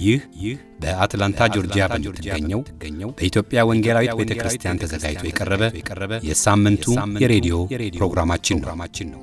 ይህ ይህ በአትላንታ ጆርጂያ በምትገኘው በኢትዮጵያ ወንጌላዊት ቤተ ክርስቲያን ተዘጋጅቶ የቀረበ የሳምንቱ የሬዲዮ ፕሮግራማችን ነው።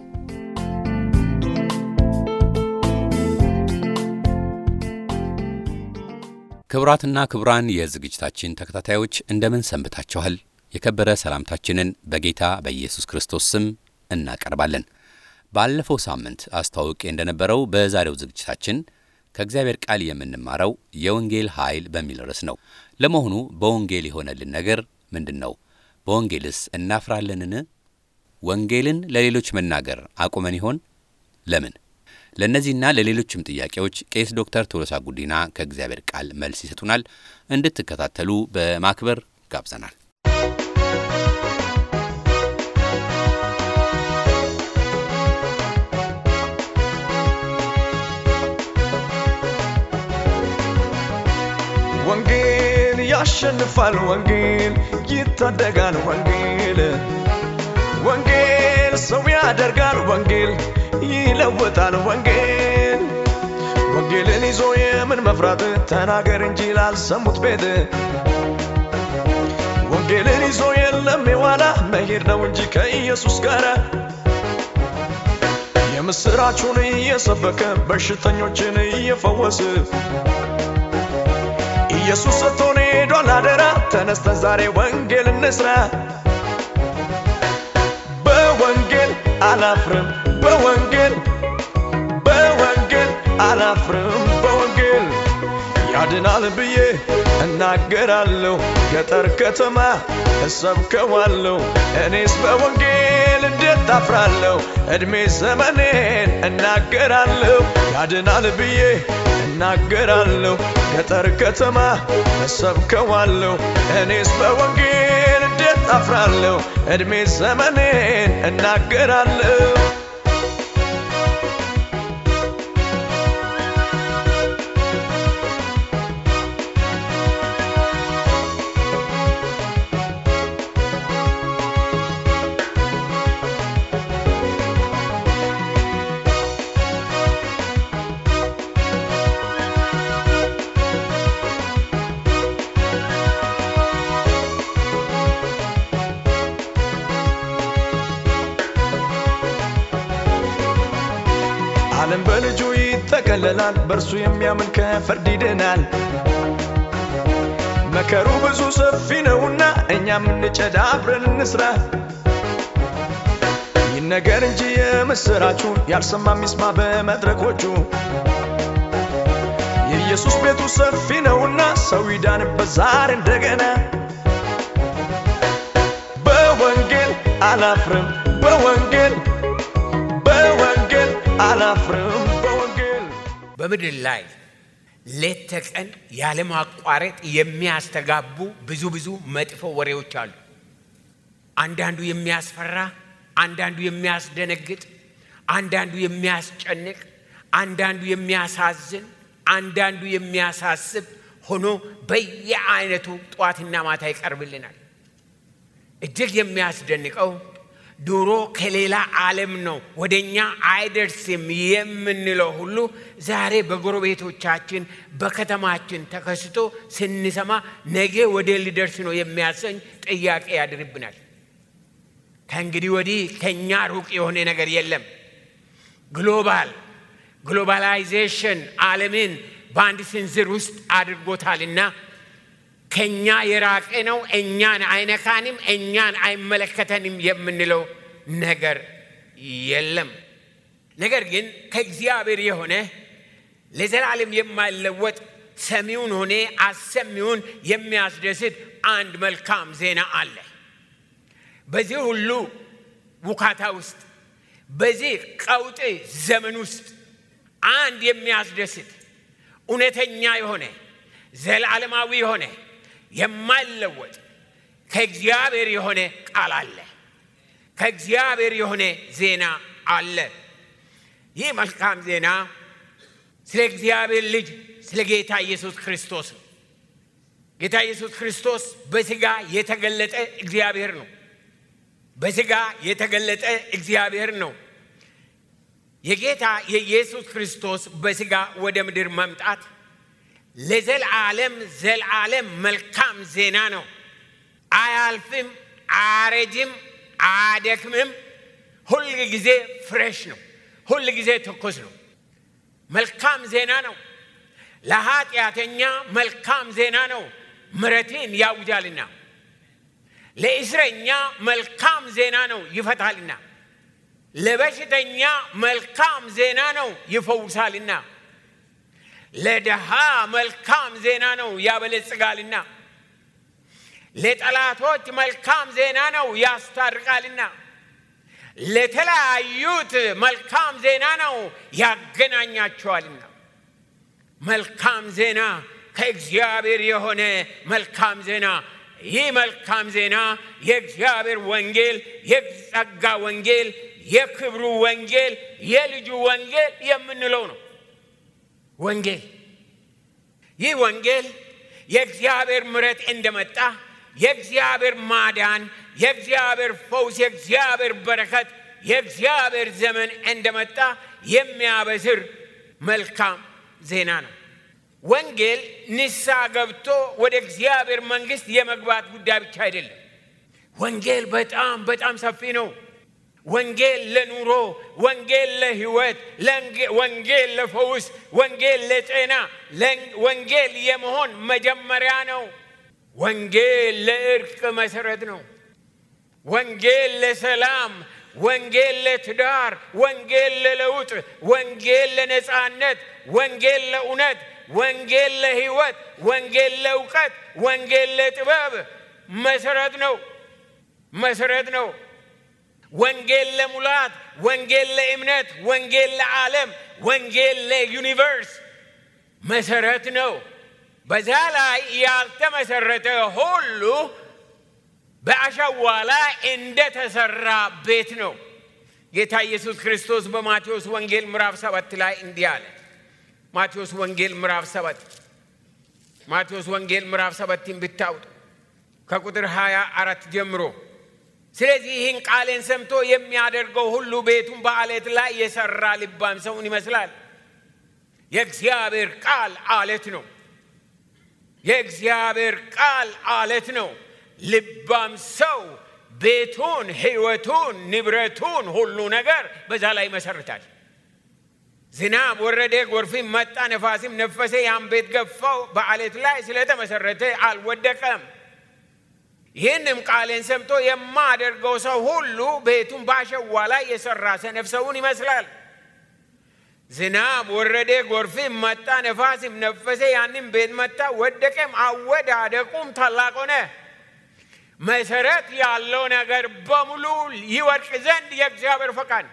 ክቡራትና ክቡራን የዝግጅታችን ተከታታዮች እንደምን ሰንብታችኋል? የከበረ ሰላምታችንን በጌታ በኢየሱስ ክርስቶስ ስም እናቀርባለን። ባለፈው ሳምንት አስተዋውቄ እንደነበረው በዛሬው ዝግጅታችን ከእግዚአብሔር ቃል የምንማረው የወንጌል ኃይል በሚል ርዕስ ነው። ለመሆኑ በወንጌል የሆነልን ነገር ምንድን ነው? በወንጌልስ እናፍራለንን? ወንጌልን ለሌሎች መናገር አቁመን ይሆን? ለምን? ለእነዚህና ለሌሎችም ጥያቄዎች ቄስ ዶክተር ቶሎሳ ጉዲና ከእግዚአብሔር ቃል መልስ ይሰጡናል። እንድትከታተሉ በማክበር ጋብዘናል። ወንጌል ያሸንፋል፣ ወንጌል ይታደጋል፣ ወንጌል ወንጌል ሰው ያደርጋል፣ ወንጌል ይለውጣል፣ ወንጌል ወንጌልን ይዞ የምን መፍራት ተናገር እንጂ ላልሰሙት ቤት ወንጌልን ይዞ የለም የዋላ መሄድ ነው እንጂ ከኢየሱስ ጋር የምስራቹን እየሰበከ በሽተኞችን እየፈወስ ኢየሱስ ሰጥቶን ሄዷል አደራ። ተነስተን ዛሬ ወንጌል እንስራ። በወንጌል አላፍርም፣ በወንጌል በወንጌል አላፍርም፣ በወንጌል ያድናል ብዬ እናገራለሁ። ገጠር ከተማ እሰብከዋለሁ። እኔስ በወንጌል እንዴት አፍራለሁ? ዕድሜ ዘመኔን እናገራለሁ። ያድናል ብዬ እናገራለሁ። ገጠር ከተማ እሰብከዋለሁ። እኔስ በወንጌል እንዴት አፍራለሁ? ዕድሜ ዘመኔን እናገራለሁ። ዓለም በልጁ ይጠቀለላል፣ በእርሱ የሚያምን ከፍርድ ይድናል። መከሩ ብዙ ሰፊ ነውና እኛም እንጨድ አብረን እንስራ። ይነገር እንጂ የምስራቹ ያልሰማ ሚስማ በመድረኮቹ የኢየሱስ ቤቱ ሰፊ ነውና ሰው ይዳንበት ዛሬ እንደገና። በወንጌል አላፍርም፣ በወንጌል በወንጌል አላፍርም በወንጌል በምድር ላይ ሌት ተቀን ያለማቋረጥ የሚያስተጋቡ ብዙ ብዙ መጥፎ ወሬዎች አሉ። አንዳንዱ የሚያስፈራ፣ አንዳንዱ የሚያስደነግጥ፣ አንዳንዱ የሚያስጨንቅ፣ አንዳንዱ የሚያሳዝን፣ አንዳንዱ የሚያሳስብ ሆኖ በየአይነቱ ጠዋትና ማታ ይቀርብልናል። እጅግ የሚያስደንቀው ድሮ ከሌላ ዓለም ነው ወደ እኛ አይደርስም የምንለው ሁሉ ዛሬ በጎረቤቶቻችን በከተማችን ተከስቶ ስንሰማ ነገ ወደ ሊደርስ ነው የሚያሰኝ ጥያቄ ያድርብናል። ከእንግዲህ ወዲህ ከእኛ ሩቅ የሆነ ነገር የለም። ግሎባል ግሎባላይዜሽን ዓለምን በአንድ ስንዝር ውስጥ አድርጎታልና ከኛ የራቀ ነው። እኛን አይነካንም፣ እኛን አይመለከተንም የምንለው ነገር የለም። ነገር ግን ከእግዚአብሔር የሆነ ለዘላለም የማይለወጥ ሰሚውን ሆነ አሰሚውን የሚያስደስት አንድ መልካም ዜና አለ። በዚህ ሁሉ ውካታ ውስጥ፣ በዚህ ቀውጥ ዘመን ውስጥ አንድ የሚያስደስት እውነተኛ የሆነ ዘላለማዊ የሆነ የማይለወጥ ከእግዚአብሔር የሆነ ቃል አለ። ከእግዚአብሔር የሆነ ዜና አለ። ይህ መልካም ዜና ስለ እግዚአብሔር ልጅ ስለ ጌታ ኢየሱስ ክርስቶስ ነው። ጌታ ኢየሱስ ክርስቶስ በሥጋ የተገለጠ እግዚአብሔር ነው። በሥጋ የተገለጠ እግዚአብሔር ነው። የጌታ የኢየሱስ ክርስቶስ በሥጋ ወደ ምድር መምጣት ለዘልዓለም ዘልዓለም መልካም ዜና ነው። አያልፍም፣ አያረጅም፣ አያደክምም። ሁል ጊዜ ፍሬሽ ነው። ሁል ጊዜ ትኩስ ነው። መልካም ዜና ነው። ለኃጢአተኛ መልካም ዜና ነው፣ ምሕረትን ያውጃልና። ለእስረኛ መልካም ዜና ነው፣ ይፈታልና። ለበሽተኛ መልካም ዜና ነው፣ ይፈውሳልና። ለድሃ መልካም ዜና ነው፣ ያበለጽጋልና። ለጠላቶች መልካም ዜና ነው፣ ያስታርቃልና። ለተለያዩት መልካም ዜና ነው፣ ያገናኛቸዋልና። መልካም ዜና ከእግዚአብሔር የሆነ መልካም ዜና ይህ መልካም ዜና የእግዚአብሔር ወንጌል፣ የጸጋ ወንጌል፣ የክብሩ ወንጌል፣ የልጁ ወንጌል የምንለው ነው። ወንጌል ይህ ወንጌል የእግዚአብሔር ምሕረት እንደመጣ የእግዚአብሔር ማዳን፣ የእግዚአብሔር ፈውስ፣ የእግዚአብሔር በረከት፣ የእግዚአብሔር ዘመን እንደመጣ የሚያበስር መልካም ዜና ነው። ወንጌል ንስሐ ገብቶ ወደ እግዚአብሔር መንግሥት የመግባት ጉዳይ ብቻ አይደለም። ወንጌል በጣም በጣም ሰፊ ነው። ወንጌል ለኑሮ፣ ወንጌል ለሕይወት፣ ወንጌል ለፈውስ፣ ወንጌል ለጤና፣ ወንጌል የመሆን መጀመሪያ ነው። ወንጌል ለእርቅ መሰረት ነው። ወንጌል ለሰላም፣ ወንጌል ለትዳር፣ ወንጌል ለለውጥ፣ ወንጌል ለነፃነት፣ ወንጌል ለእውነት ወንጌል ለሕይወት፣ ወንጌል ለእውቀት፣ ወንጌል ለጥበብ መሰረት ነው መሰረት ነው። ወንጌል ለሙላት፣ ወንጌል ለእምነት፣ ወንጌል ለዓለም፣ ወንጌል ለዩኒቨርስ መሰረት ነው። በዛ ላይ ያልተመሰረተ ሁሉ በአሸዋ ላይ እንደተሰራ ቤት ነው። ጌታ ኢየሱስ ክርስቶስ በማቴዎስ ወንጌል ምዕራፍ ሰባት ላይ እንዲህ አለ። ማቴዎስ ወንጌል ምዕራፍ ሰባት ማቴዎስ ወንጌል ምዕራፍ ሰባትን ብታውጡ ከቁጥር ሃያ አራት ጀምሮ ስለዚህ ይህን ቃሌን ሰምቶ የሚያደርገው ሁሉ ቤቱን በአለት ላይ የሰራ ልባም ሰውን ይመስላል። የእግዚአብሔር ቃል አለት ነው። የእግዚአብሔር ቃል አለት ነው። ልባም ሰው ቤቱን፣ ሕይወቱን፣ ንብረቱን፣ ሁሉ ነገር በዛ ላይ ይመሰርታል። ዝናብ ወረደ፣ ጎርፍም መጣ፣ ነፋስም ነፈሰ፣ ያን ቤት ገፋው። በአለት ላይ ስለተመሰረተ አልወደቀም። ይህንም ቃሌን ሰምቶ የማደርገው ሰው ሁሉ ቤቱን በአሸዋ ላይ የሰራ ሰነፍ ሰውን ይመስላል። ዝናብ ወረደ፣ ጎርፍም መጣ፣ ነፋስም ነፈሰ፣ ያንም ቤት መታ፣ ወደቀም፣ አወዳደቁም ታላቅ ሆነ። መሰረት ያለው ነገር በሙሉ ይወድቅ ዘንድ የእግዚአብሔር ፈቃድ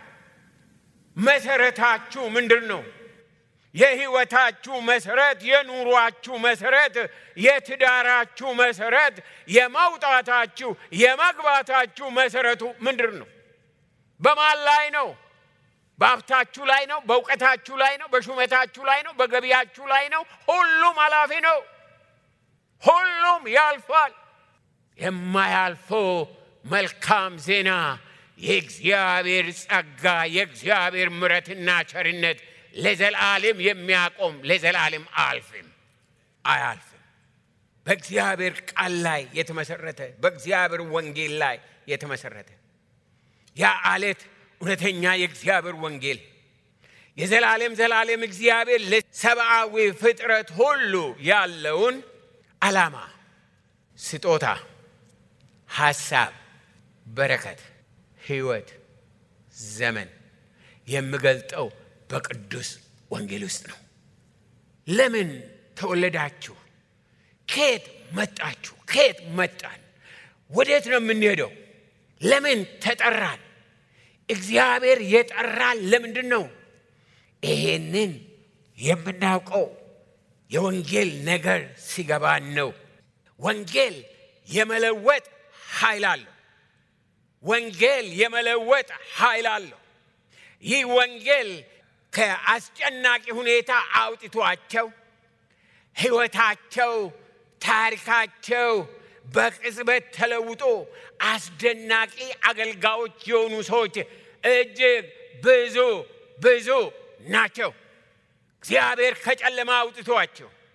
መሰረታችሁ ምንድን ነው? የህይወታችሁ መሰረት፣ የኑሯችሁ መሰረት፣ የትዳራችሁ መሰረት፣ የመውጣታችሁ የመግባታችሁ መሰረቱ ምንድን ነው? በማን ላይ ነው? በሀብታችሁ ላይ ነው? በእውቀታችሁ ላይ ነው? በሹመታችሁ ላይ ነው? በገቢያችሁ ላይ ነው? ሁሉም ኃላፊ ነው። ሁሉም ያልፋል። የማያልፈው መልካም ዜና የእግዚአብሔር ጸጋ የእግዚአብሔር ምሕረትና ቸርነት ለዘላለም የሚያቆም ለዘላለም አልፍም አያልፍም። በእግዚአብሔር ቃል ላይ የተመሰረተ በእግዚአብሔር ወንጌል ላይ የተመሰረተ ያ አለት እውነተኛ የእግዚአብሔር ወንጌል የዘላለም ዘላለም እግዚአብሔር ለሰብአዊ ፍጥረት ሁሉ ያለውን ዓላማ፣ ስጦታ፣ ሐሳብ፣ በረከት ህይወት ዘመን የሚገልጠው በቅዱስ ወንጌል ውስጥ ነው። ለምን ተወለዳችሁ? ከየት መጣችሁ? ከየት መጣን? ወዴት ነው የምንሄደው? ለምን ተጠራን? እግዚአብሔር የጠራን ለምንድን ነው? ይሄንን የምናውቀው የወንጌል ነገር ሲገባን ነው። ወንጌል የመለወጥ ኃይል አለው። ወንጌል የመለወጥ ኃይል አለው። ይህ ወንጌል ከአስጨናቂ ሁኔታ አውጥቷቸው ሕይወታቸው፣ ታሪካቸው በቅጽበት ተለውጦ አስደናቂ አገልጋዮች የሆኑ ሰዎች እጅግ ብዙ ብዙ ናቸው። እግዚአብሔር ከጨለማ አውጥቷቸው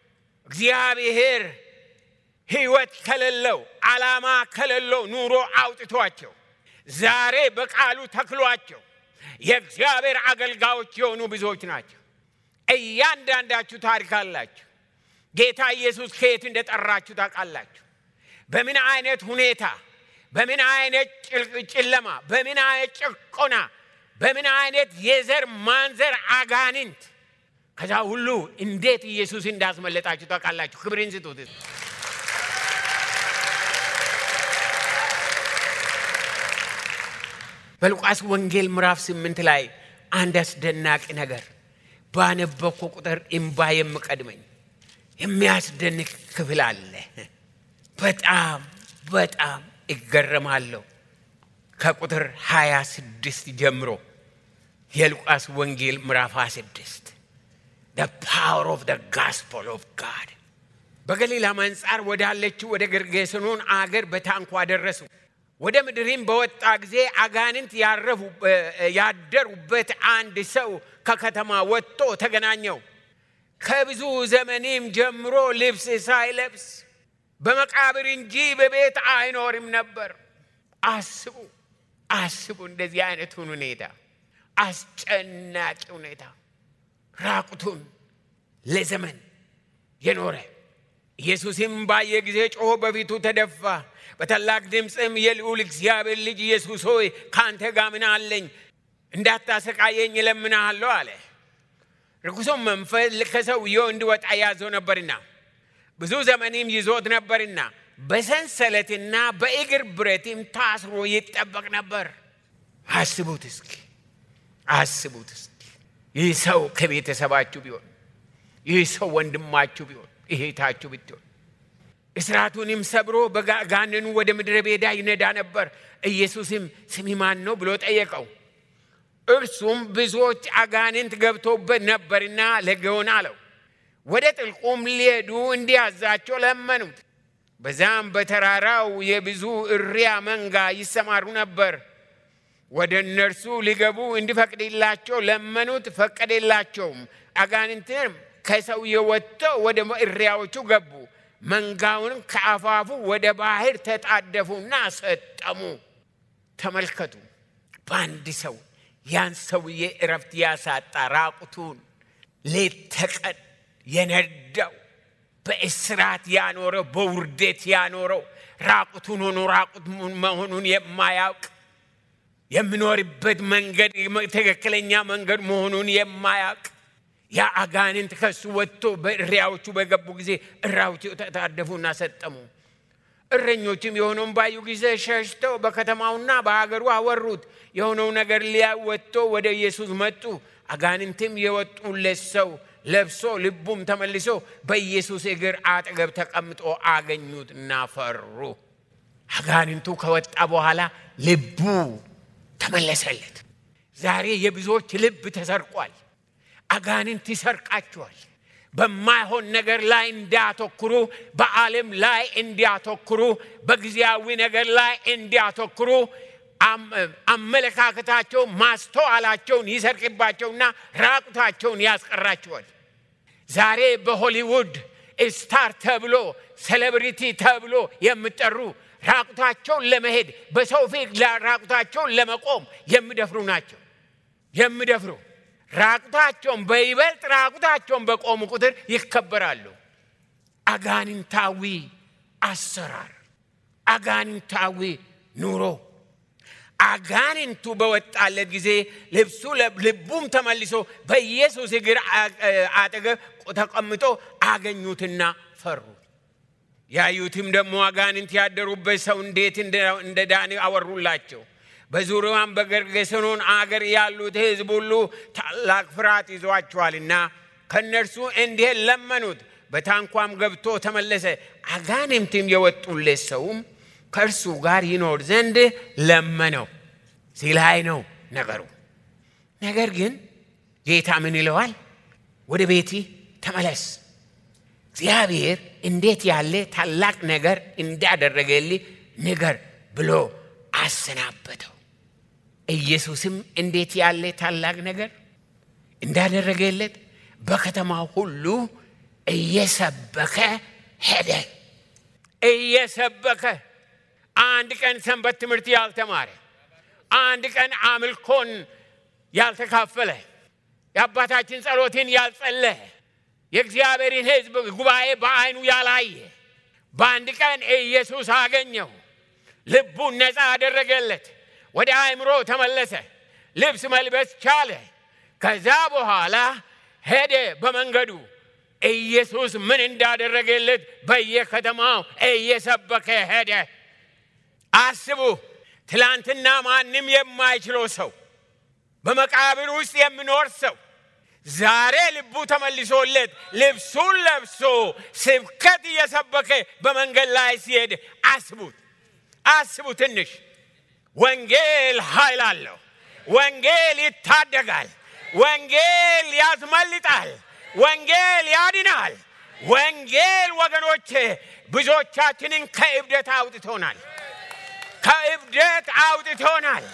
እግዚአብሔር ሕይወት ከሌለው ዓላማ ከሌለው ኑሮ አውጥቷቸው ዛሬ በቃሉ ተክሏቸው የእግዚአብሔር አገልጋዮች የሆኑ ብዙዎች ናቸው። እያንዳንዳችሁ ታሪክ አላችሁ። ጌታ ኢየሱስ ከየት እንደጠራችሁ ታውቃላችሁ። በምን አይነት ሁኔታ፣ በምን አይነት ጨለማ፣ በምን አይነት ጭቆና፣ በምን አይነት የዘር ማንዘር አጋንንት ከዛ ሁሉ እንዴት ኢየሱስ እንዳስመለጣችሁ ታውቃላችሁ። ክብርን ስጡት። በሉቃስ ወንጌል ምዕራፍ ስምንት ላይ አንድ አስደናቂ ነገር ባነበብኩ ቁጥር እምባ የምቀድመኝ የሚያስደንቅ ክፍል አለ። በጣም በጣም እገረማለሁ። ከቁጥር 26 ጀምሮ የሉቃስ ወንጌል ምዕራፍ 26 the power of the gospel of God በገሊላ አንጻር ወዳለችው ወደ ጌርጌሴኖን አገር በታንኳ ደረሱ። ወደ ምድሪም በወጣ ጊዜ አጋንንት ያደሩበት አንድ ሰው ከከተማ ወጥቶ ተገናኘው። ከብዙ ዘመንም ጀምሮ ልብስ ሳይለብስ በመቃብር እንጂ በቤት አይኖርም ነበር። አስቡ አስቡ፣ እንደዚህ አይነቱን ሁኔታ አስጨናቂ ሁኔታ ራቁቱን ለዘመን የኖረ ኢየሱስም ባየ ጊዜ ጮሆ በፊቱ ተደፋ። በታላቅ ድምፅም የልዑል እግዚአብሔር ልጅ ኢየሱስ ሆይ ከአንተ ጋር ምን አለኝ? እንዳታሰቃየኝ እለምንሃለሁ አለ። ርኩሱም መንፈስ ከሰውየው እንዲወጣ ያዘው ነበርና ብዙ ዘመንም ይዞት ነበርና በሰንሰለትና በእግር ብረትም ታስሮ ይጠበቅ ነበር። አስቡት እስኪ አስቡት እስኪ ይህ ሰው ከቤተሰባችሁ ቢሆን፣ ይህ ሰው ወንድማችሁ ቢሆን፣ እህታችሁ ብትሆን እስራቱንም ሰብሮ በጋንኑ ወደ ምድረ በዳ ይነዳ ነበር። ኢየሱስም ስሚ ማን ነው ብሎ ጠየቀው። እርሱም ብዙዎች አጋንንት ገብቶበት ነበርና ሌጌዎን አለው። ወደ ጥልቁም ሊሄዱ እንዲያዛቸው ለመኑት። በዛም በተራራው የብዙ እሪያ መንጋ ይሰማሩ ነበር። ወደ እነርሱ ሊገቡ እንዲፈቅድላቸው ለመኑት፣ ፈቀደላቸውም። አጋንንትም ከሰውየው ወጥተው ወደ እሪያዎቹ ገቡ። መንጋውንም ከአፋፉ ወደ ባህር ተጣደፉና ሰጠሙ። ተመልከቱ፣ በአንድ ሰው ያን ሰውዬ እረፍት ያሳጣ ራቁቱን ሌት ተቀን የነዳው በእስራት ያኖረው በውርደት ያኖረው ራቁቱን ሆኖ ራቁት መሆኑን የማያውቅ የሚኖርበት መንገድ ትክክለኛ መንገድ መሆኑን የማያውቅ ያ አጋንንት ከሱ ወጥቶ በእሪያዎቹ በገቡ ጊዜ እሪያዎቹ ተታደፉና ሰጠሙ። እረኞችም የሆነውን ባዩ ጊዜ ሸሽተው በከተማውና በሀገሩ አወሩት። የሆነው ነገር ሊያዩ ወጥቶ ወደ ኢየሱስ መጡ። አጋንንትም የወጡለት ሰው ለብሶ ልቡም ተመልሶ በኢየሱስ እግር አጠገብ ተቀምጦ አገኙትና ፈሩ። አጋንንቱ ከወጣ በኋላ ልቡ ተመለሰለት። ዛሬ የብዙዎች ልብ ተሰርቋል። አጋንንት ይሰርቃቸዋል። በማይሆን ነገር ላይ እንዲያተኩሩ፣ በዓለም ላይ እንዲያተኩሩ፣ በጊዜያዊ ነገር ላይ እንዲያተኩሩ አመለካከታቸው ማስተዋላቸውን ይሰርቅባቸውና ራቁታቸውን ያስቀራቸዋል። ዛሬ በሆሊውድ ስታር ተብሎ ሴሌብሪቲ ተብሎ የሚጠሩ ራቁታቸውን ለመሄድ በሰው ፊት ራቁታቸውን ለመቆም የሚደፍሩ ናቸው። የሚደፍሩ ራቁታቸውን በይበልጥ ራቁታቸውን በቆሙ ቁጥር ይከበራሉ። አጋንንታዊ አሰራር፣ አጋንንታዊ ኑሮ አጋንንቱ በወጣለት ጊዜ ልብሱ ልቡም ተመልሶ በኢየሱስ እግር አጠገብ ተቀምጦ አገኙትና ፈሩ። ያዩትም ደግሞ አጋንንት ያደሩበት ሰው እንዴት እንደ ዳነ አወሩላቸው። በዙሪያም በጌርጌሴኖን አገር ያሉት ሕዝብ ሁሉ ታላቅ ፍርሃት ይዟቸዋልና ከእነርሱ እንዲህ ለመኑት። በታንኳም ገብቶ ተመለሰ። አጋንንትም የወጡለት ሰውም ከእርሱ ጋር ይኖር ዘንድ ለመነው። እዚህ ላይ ነው ነገሩ። ነገር ግን ጌታ ምን ይለዋል? ወደ ቤቲ ተመለስ፣ እግዚአብሔር እንዴት ያለ ታላቅ ነገር እንዳደረገልህ ንገር ብሎ አሰናበተው። ኢየሱስም እንዴት ያለ ታላቅ ነገር እንዳደረገለት በከተማው ሁሉ እየሰበከ ሄደ። እየሰበከ አንድ ቀን ሰንበት ትምህርት ያልተማረ፣ አንድ ቀን አምልኮን ያልተካፈለ፣ የአባታችን ጸሎትን ያልጸለየ፣ የእግዚአብሔርን ሕዝብ ጉባኤ በዓይኑ ያላየ በአንድ ቀን ኢየሱስ አገኘው። ልቡን ነፃ አደረገለት። ወደ አእምሮ ተመለሰ። ልብስ መልበስ ቻለ። ከዛ በኋላ ሄደ በመንገዱ ኢየሱስ ምን እንዳደረገለት በየከተማው እየሰበከ ሄደ። አስቡ፣ ትላንትና ማንም የማይችለው ሰው፣ በመቃብር ውስጥ የሚኖር ሰው ዛሬ ልቡ ተመልሶለት ልብሱን ለብሶ ስብከት እየሰበከ በመንገድ ላይ ሲሄድ አስቡት፣ አስቡ ትንሽ ወንጌል ኃይል አለው። ወንጌል ይታደጋል። ወንጌል ያስመልጣል። ወንጌል ያድናል። ወንጌል ወገኖቼ ብዙዎቻችንን ከእብደት አውጥቶናል። ከእብደት አውጥቶናል።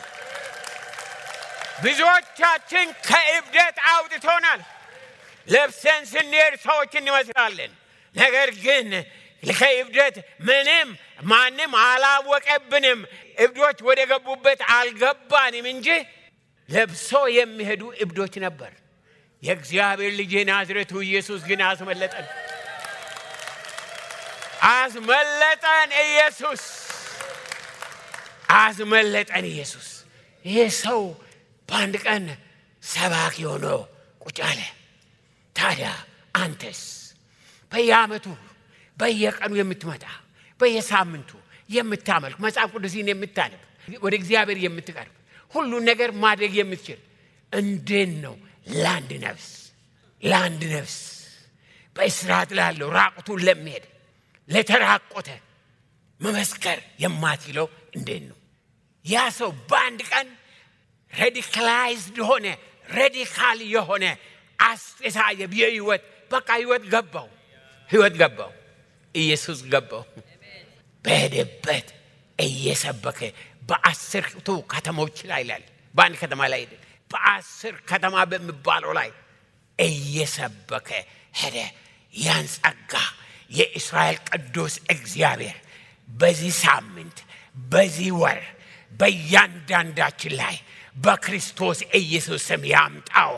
ብዙዎቻችን ከእብደት አውጥቶናል። ለብሰን ስንሄድ ሰዎች እንመስላለን። ነገር ግን ከእብደት ምንም ማንም አላወቀብንም። እብዶች ወደ ገቡበት አልገባንም እንጂ ለብሶ የሚሄዱ እብዶች ነበር። የእግዚአብሔር ልጅ ናዝሬቱ ኢየሱስ ግን አስመለጠን፣ አስመለጠን። ኢየሱስ አስመለጠን። ኢየሱስ ይሄ ሰው በአንድ ቀን ሰባኪ ሆኖ ቁጭ አለ። ታዲያ አንተስ በየዓመቱ በየቀኑ የምትመጣ በየሳምንቱ የምታመልክ መጽሐፍ ቅዱስን የምታነብ ወደ እግዚአብሔር የምትቀርብ ሁሉን ነገር ማድረግ የምትችል እንዴት ነው ለአንድ ነፍስ ለአንድ ነፍስ በእስራት ላለው ራቁቱን ለሚሄድ ለተራቆተ መመስከር የማትችለው እንዴት ነው? ያ ሰው በአንድ ቀን ሬዲካላይዝድ ሆነ። ሬዲካል የሆነ አስተሳሰብ የህይወት በቃ ህይወት ገባው፣ ህይወት ገባው፣ ኢየሱስ ገባው። በሄደበት እየሰበከ በአስርቱ ከተሞች ላይ ይላል። በአንድ ከተማ ላይ ሄደ። በአስር ከተማ በሚባለው ላይ እየሰበከ ሄደ። ያን ጸጋ የእስራኤል ቅዱስ እግዚአብሔር በዚህ ሳምንት በዚህ ወር በእያንዳንዳችን ላይ በክርስቶስ ኢየሱስ ስም ያምጣው።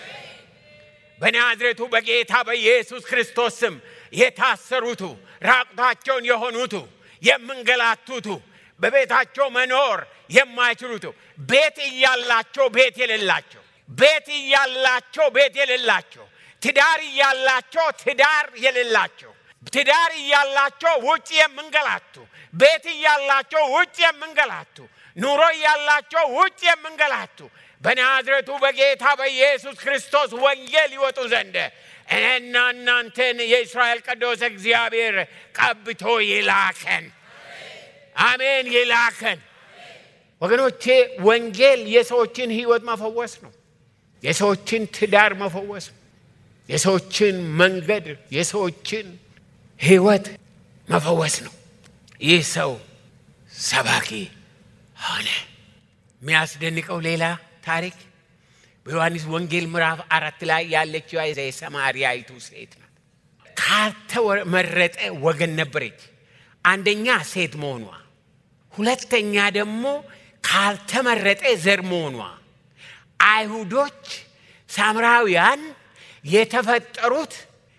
በናዝሬቱ በጌታ በኢየሱስ ክርስቶስ ስም የታሰሩቱ ራቁታቸውን የሆኑቱ የምንገላቱቱ በቤታቸው መኖር የማይችሉቱ ቤት እያላቸው ቤት የሌላቸው ቤት እያላቸው ቤት የሌላቸው ትዳር እያላቸው ትዳር የሌላቸው ትዳር እያላቸው ውጭ የምንገላቱ ቤት እያላቸው ውጭ የምንገላቱ ኑሮ እያላቸው ውጭ የምንገላቱ በናዝሬቱ በጌታ በኢየሱስ ክርስቶስ ወንጌል ይወጡ ዘንድ እኔና እናንተን የእስራኤል ቅዱስ እግዚአብሔር ቀብቶ ይላከን። አሜን፣ ይላከን። ወገኖቼ ወንጌል የሰዎችን ሕይወት መፈወስ ነው። የሰዎችን ትዳር መፈወስ ነው። የሰዎችን መንገድ፣ የሰዎችን ሕይወት መፈወስ ነው። ይህ ሰው ሰባኪ ሆነ። የሚያስደንቀው ሌላ ታሪክ በዮሐንስ ወንጌል ምዕራፍ አራት ላይ ያለችው የሰማርያይቱ ሴት ናት። ካልተመረጠ ወገን ነበረች። አንደኛ ሴት መሆኗ፣ ሁለተኛ ደግሞ ካልተመረጠ ዘር መሆኗ። አይሁዶች ሳምራውያን የተፈጠሩት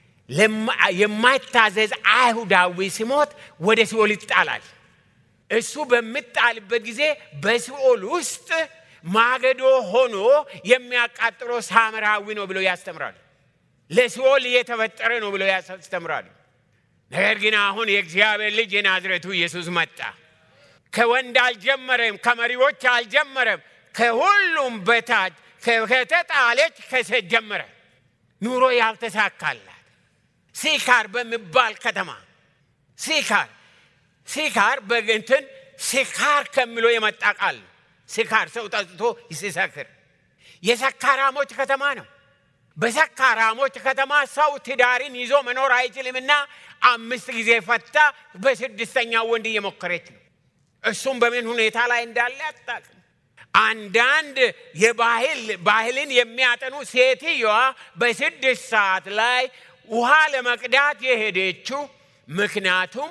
የማይታዘዝ አይሁዳዊ ሲሞት ወደ ሲኦል ይጣላል። እሱ በሚጣልበት ጊዜ በሲኦል ውስጥ ማገዶ ሆኖ የሚያቃጥለው ሳምራዊ ነው ብለው ያስተምራሉ። ለሲኦል የተፈጠረ ነው ብለው ያስተምራሉ። ነገር ግን አሁን የእግዚአብሔር ልጅ የናዝሬቱ ኢየሱስ መጣ። ከወንድ አልጀመረም፣ ከመሪዎች አልጀመረም። ከሁሉም በታች ከተጣለች ከሴት ጀመረ። ኑሮ ያልተሳካላት ሲካር በሚባል ከተማ ሲካር ሲካር በእንትን ሲካር ከሚለው የመጣ ቃል ነው። ሲካር ሰው ጠጥቶ ሲሰክር የሰካራሞች ከተማ ነው። በሰካራሞች ከተማ ሰው ትዳርን ይዞ መኖር አይችልምና አምስት ጊዜ ፈታ፣ በስድስተኛው ወንድ እየሞከረች ነው። እሱም በምን ሁኔታ ላይ እንዳለ አታውቅም። አንዳንድ የባህል ባህልን የሚያጠኑ ሴትየዋ በስድስት ሰዓት ላይ ውሃ ለመቅዳት የሄደችው ምክንያቱም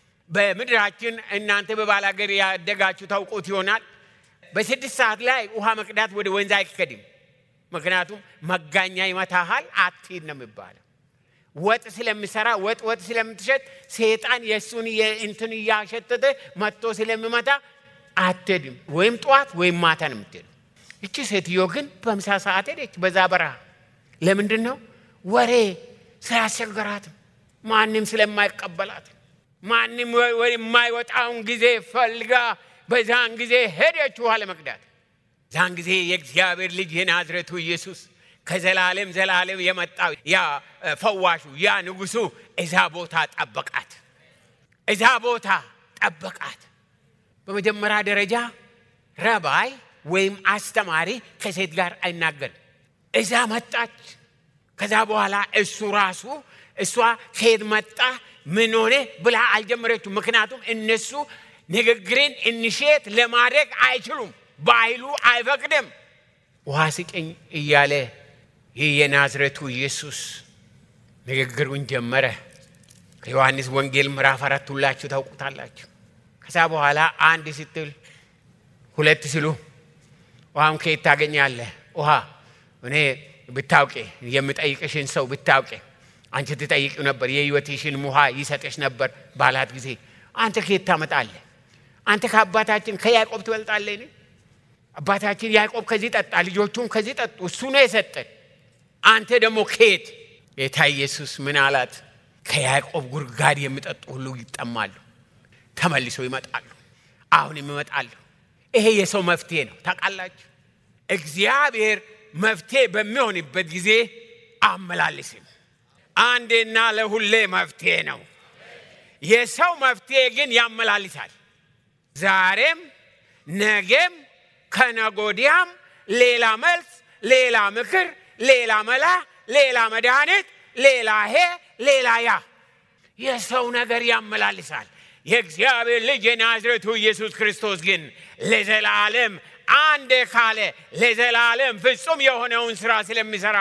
በምድራችን እናንተ በባላገር ያደጋችሁ ታውቁት ይሆናል። በስድስት ሰዓት ላይ ውሃ መቅዳት ወደ ወንዝ አይከድም። ምክንያቱም መጋኛ ይመታሃል፣ አትሂድ ነው የሚባለው። ወጥ ስለሚሰራ ወጥ ወጥ ስለምትሸጥ ሴጣን የእሱን እንትን እያሸተተ መጥቶ ስለሚመታ አትሄድም። ወይም ጠዋት ወይም ማታ ነው የምትሄደው። እቺ ሴትዮ ግን በምሳ ሰዓት ሄደች በዛ በረሃ። ለምንድን ነው? ወሬ ስላስቸገራትም ማንም ስለማይቀበላት ማንም የማይወጣውን ጊዜ ፈልጋ በዛን ጊዜ ሄደች ውሃ ለመቅዳት። ዛን ጊዜ የእግዚአብሔር ልጅ የናዝሬቱ ኢየሱስ ከዘላለም ዘላለም የመጣው ያ ፈዋሹ ያ ንጉሱ እዛ ቦታ ጠበቃት። እዛ ቦታ ጠበቃት። በመጀመሪያ ደረጃ ረባይ ወይም አስተማሪ ከሴት ጋር አይናገርም። እዛ መጣች። ከዛ በኋላ እሱ ራሱ እሷ ከየት መጣ ምን ሆነ ብላ አልጀመረችው። ምክንያቱም እነሱ ንግግርን እንሼት ለማድረግ አይችሉም፣ ባህሉ አይፈቅድም። ውሃ ስጭኝ እያለ ይህ የናዝሬቱ ኢየሱስ ንግግሩን ጀመረ። ከዮሐንስ ወንጌል ምዕራፍ አራት ሁላችሁ ታውቁታላችሁ። ከዛ በኋላ አንድ ስትል ሁለት ሲሉ ውሃም ከየት ታገኛለህ? ውሃ እኔ ብታውቄ የምጠይቅሽን ሰው ብታውቄ አንቺ ትጠይቂው ነበር፣ የሕይወትሽን ውሃ ይሰጥሽ ነበር ባላት ጊዜ አንተ ከየት ታመጣለህ? አንተ ከአባታችን ከያዕቆብ ትበልጣለህ? አባታችን ያዕቆብ ከዚህ ጠጣ፣ ልጆቹም ከዚህ ጠጡ፣ እሱ ነው የሰጠን። አንተ ደግሞ ከየት? ጌታ ኢየሱስ ምን አላት? ከያዕቆብ ጉድጓድ የሚጠጡ ሁሉ ይጠማሉ፣ ተመልሰው ይመጣሉ፣ አሁንም ይመጣሉ። ይሄ የሰው መፍትሄ ነው። ታውቃላችሁ፣ እግዚአብሔር መፍትሄ በሚሆንበት ጊዜ አመላልስም። አንዴና ለሁሌ መፍትሄ ነው። የሰው መፍትሄ ግን ያመላልሳል። ዛሬም ነገም ከነጎዲያም ሌላ መልስ፣ ሌላ ምክር፣ ሌላ መላ፣ ሌላ መድኃኒት፣ ሌላ ሄ ሌላ ያ የሰው ነገር ያመላልሳል። የእግዚአብሔር ልጅ የናዝሬቱ ኢየሱስ ክርስቶስ ግን ለዘላለም አንዴ ካለ ለዘላለም ፍጹም የሆነውን ስራ ስለሚሰራ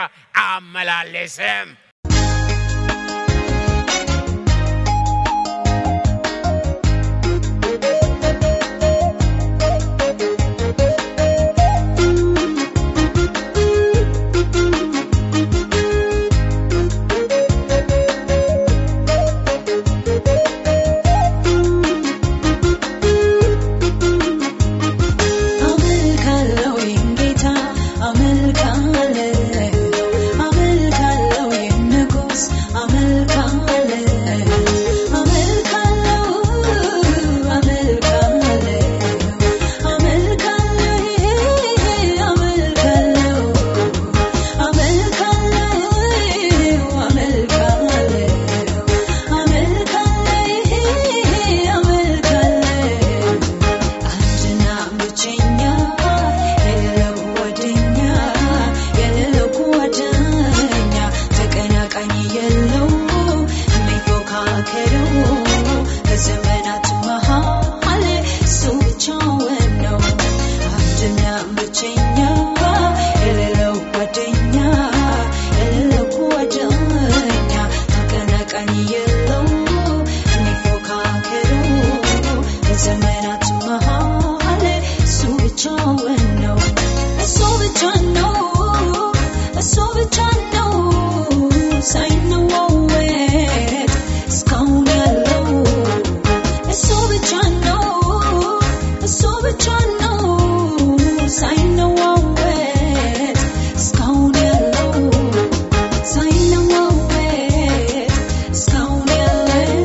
አመላለስም። አመልካለሁ ይህን ጌታ አመልካለሁ አመልካለሁ ይህን ንጉሥ አመልካለሁ አመልካለሁ አመልካለሁ አመልካለሁ አመልካለሁ አመልካለሁ አመልካለሁ አመልካለሁ አንድና ብቸኛ የሌለው ጓደኛ የሌለው ጓደኛ ተቀናቃኝ የለው የሚፎካከረው በዘመናት መሃል እሱ ብቻውን ነው። አንድና ብቸኛ የሌለው ጓደኛ የሌለው ጓደኛ ተቀናቃኝ የለው የሚፎካከረው በዘመናት መሃል እሱ ብቻውን ነው። እሱ ብቻ ነው። እሱ ብቻ ነው። ሳይነዋወጥ እስካሁን ያለው እሱ ብቻ ነው። እሱ ብቻ ነው። ሳይነዋወጥ እስካሁን ያለው ሳይነዋወጥ እስካሁን ያለው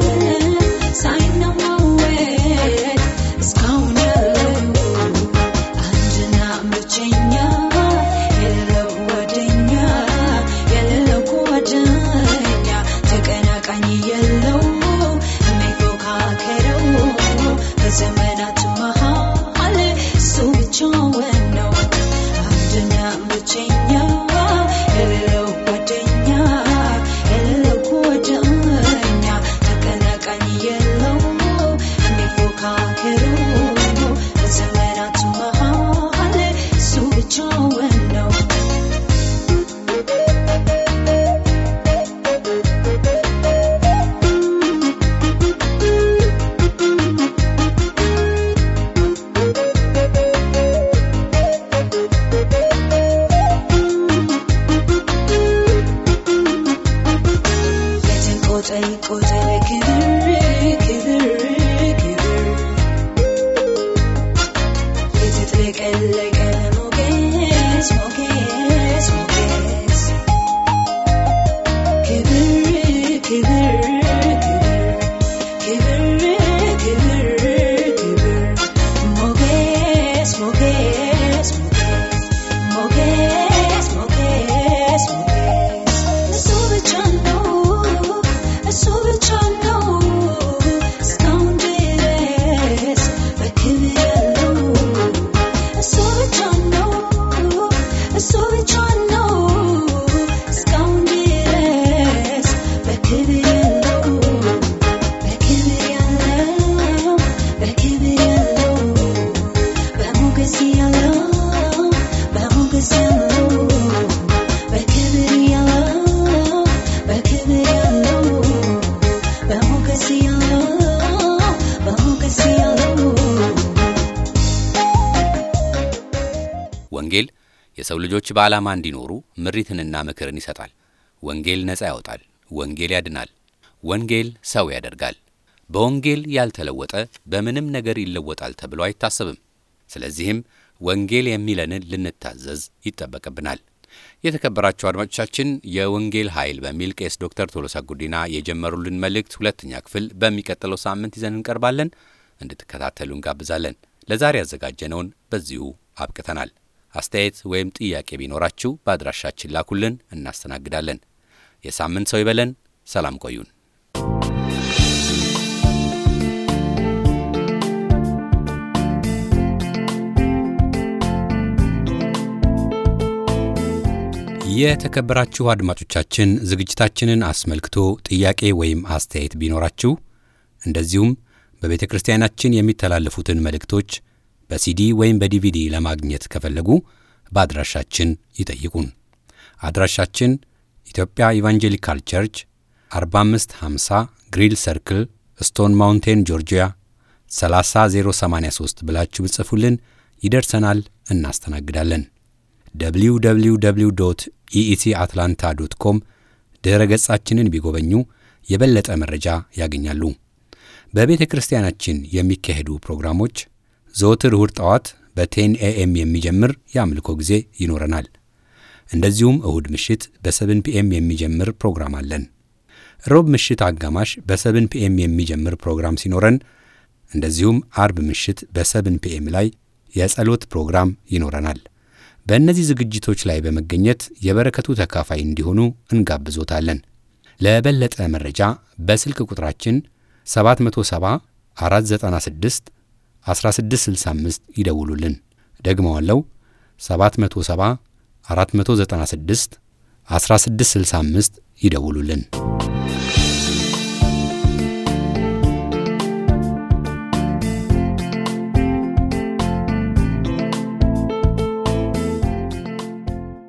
ሳይነዋወጥ እስካሁን ያለው አንድና ብቸኛ የሌለው ጓደኛ የሌለው ጓደኛ ተቀናቃኝ የለው የሚፎካከረው በዘመናት መሃል እሱ ብቻውን ነው። አንድና ብቸኛ የሌለው ጓደኛ የሌለው ጓደኛ ተቀናቃኝ የለው የሚፎካከረው በዘመናት መሃል እሱ ብቻውን ነው። ጠይቆታል ክብር ክብር ክብር የተጥለቀለቀ ሞገስ ሞገስ ሞገስ ክብር ክብር ክብር ክብር ክብር ሞገስ ሞገስ ሞገስ ሞገስ ሞገስ እሱ ብቻ ነው እሱ ብቻ ነው እስካሁን ድረስ በክብር ያለው እሱ ብቻ ነው እሱ ብቻ ነው እስካሁን ድረስ በክብር ያለው በክብር ያለው በክብር ያለው በሞገስ ያለው በሞገስ ያለው በክብር ያለው በክብር ያለው በሞገስ ያለው በሞገስ ያለው ወንጌል የሰው ልጆች በዓላማ እንዲኖሩ ምሪትንና ምክርን ይሰጣል። ወንጌል ነፃ ያወጣል። ወንጌል ያድናል። ወንጌል ሰው ያደርጋል። በወንጌል ያልተለወጠ በምንም ነገር ይለወጣል ተብሎ አይታሰብም። ስለዚህም ወንጌል የሚለንን ልንታዘዝ ይጠበቅብናል። የተከበራችሁ አድማጮቻችን የወንጌል ኃይል በሚል ቄስ ዶክተር ቶሎሳ ጉዲና የጀመሩልን መልእክት ሁለተኛ ክፍል በሚቀጥለው ሳምንት ይዘን እንቀርባለን። እንድትከታተሉ እንጋብዛለን። ለዛሬ ያዘጋጀነውን በዚሁ አብቅተናል። አስተያየት ወይም ጥያቄ ቢኖራችሁ በአድራሻችን ላኩልን፣ እናስተናግዳለን። የሳምንት ሰው ይበለን። ሰላም ቆዩን። የተከበራችሁ አድማጮቻችን ዝግጅታችንን አስመልክቶ ጥያቄ ወይም አስተያየት ቢኖራችሁ እንደዚሁም በቤተ ክርስቲያናችን የሚተላለፉትን መልእክቶች በሲዲ ወይም በዲቪዲ ለማግኘት ከፈለጉ በአድራሻችን ይጠይቁን። አድራሻችን ኢትዮጵያ ኢቫንጀሊካል ቸርች 4550 ግሪል ሰርክል ስቶን ማውንቴን ጆርጂያ 30083 ብላችሁ ብጽፉልን ይደርሰናል፣ እናስተናግዳለን። www ኢኢሲ አትላንታ ዶት ኮም ድረ ገጻችንን ቢጎበኙ የበለጠ መረጃ ያገኛሉ። በቤተ ክርስቲያናችን የሚካሄዱ ፕሮግራሞች ዘወትር እሁድ ጠዋት በቴን ኤኤም የሚጀምር የአምልኮ ጊዜ ይኖረናል። እንደዚሁም እሁድ ምሽት በሰብን ፒኤም የሚጀምር ፕሮግራም አለን። ሮብ ምሽት አጋማሽ በሰብን ፒኤም የሚጀምር ፕሮግራም ሲኖረን እንደዚሁም አርብ ምሽት በሰብን ፒኤም ላይ የጸሎት ፕሮግራም ይኖረናል። በእነዚህ ዝግጅቶች ላይ በመገኘት የበረከቱ ተካፋይ እንዲሆኑ እንጋብዞታለን። ለበለጠ መረጃ በስልክ ቁጥራችን 770 496 1665 ይደውሉልን። ደግመዋለው 770 496 1665 ይደውሉልን።